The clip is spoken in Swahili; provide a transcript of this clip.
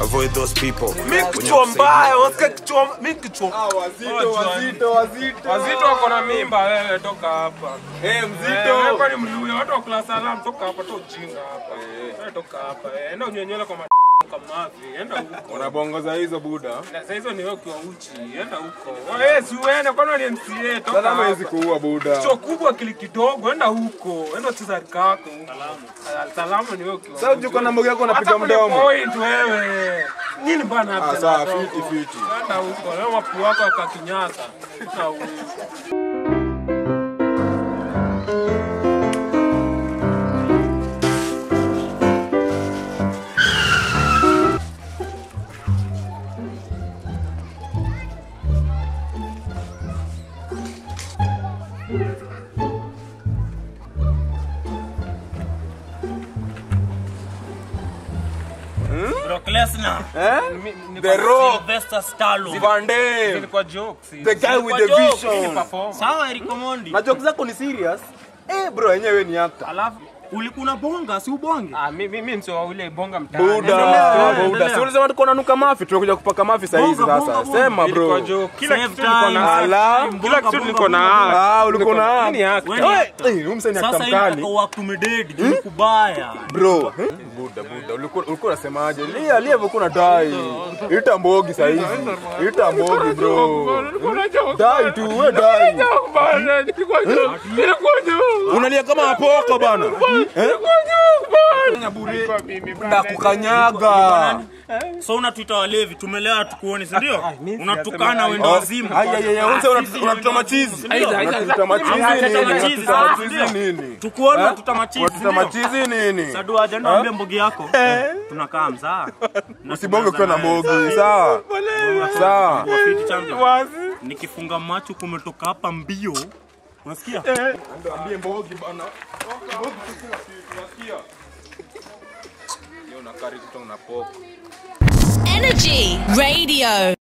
avoid those people mi kichwa mbaya unasikia kichwa mi kichwa Wazito, wazito, wazito. wazito wako na mimba wewe toka hapa Eh, Eh, mzito. wewe kwani mluya watu wa class alarm toka hapa to ujinga hapa wewe toka hapa eh, enda unyenyele kwa ma kamavi enda huko Unabongoza hizo buda. na sasa hizo ni wewe ukiwa uchi enda huko wewe si uende kwani ni MCA toka Sasa hawezi hapa kuua buda. Kichwa kubwa kili kidogo enda huko enda cheza kako salamu salamu ni wewe ukiwa Sasa uko na mboga yako unapiga Hata kwenye mdomo. point wewe nini bana hapa Ah, sawa, na fiti, dogo? fiti. enda huko leo mapu wako akakinyasa na uwezi Brock Lesnar, Eh? The Rock. Sylvester Stallone. Van Damme. Ilikuwa jokes. The guy with the Kwa joke. vision. Perform. Sawa Eric Omondi. Na jokes zako ni serious? Eh, bro, yenyewe ni actor. Alafu Ulikuna bonga si ubonge? ah mimi mimi msio ule bonga mtaani. Buda, Endelea, buda. endelea. Si ulisema tuko nanuka mafi, tumekuja kupaka mafi saa hizi Bonga, sasa. bonga, bonga. Sema Ilikuwa bro. joke. Kila Save kitu niko time. na Ala. kila kitu niko na Ah, ulikuwa na Nini actor? Wewe- Eh, huyu msanii actor Sasa hivi mkali. nataka uakumedate juu kubaya. Bro, eh? buda buda, ulikuwa ulikuwa unasemaje? Lia lia ulikuwa unadai. Ita mbogi saa hizi. Ita mbogi bro. Dai tu, we dai. Unalia kama apoko bana. Eh? Ndakukanyaga. So unatuita walevi, tumelewa tukuone, si ndio? Unatukana wendo Oh, wazimu. Ai ai ai, unasema unatu- unatuta machizi. Unatuta machizi nini? Unatuta machizi nini? Tukuone unatuta machizi. si Unatuta ndio? machizi nini? Sadu aje niambie mbogi yako. Tunakaa mzaa. Usibonge ukiwa na mbogi, sawa? Sawa. Wafiti champion. Nikifunga macho kumetoka hapa mbio. Unasikia? Ambie mbogi bana. Mbogi kila kitu, unasikia? Leo nakari kutoka na poko. Energy Radio.